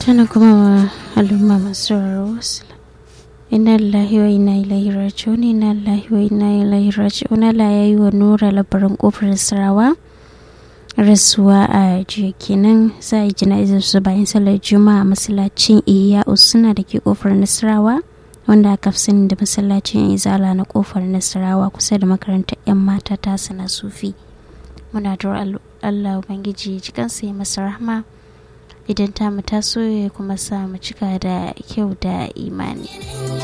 tana kuma al'umma masu raro inna lillahi wa inna ilaihi raji'un inna lillahi wa inna ilaihi raji'un Allah ya yi wa nura labarin kofar sarawa rasuwa a jiya kenan za a yi jana'izar su bayan sallar juma'a masallacin iya usuna da ke kofar nasarawa wanda aka fi sani da masallacin izala na kofar nasarawa kusa da makarantar 'yan mata ta sana sufi muna da allah ubangiji cikansa ya masa rahma idan ta mu taso ya kuma sa mu cika da kyau da imani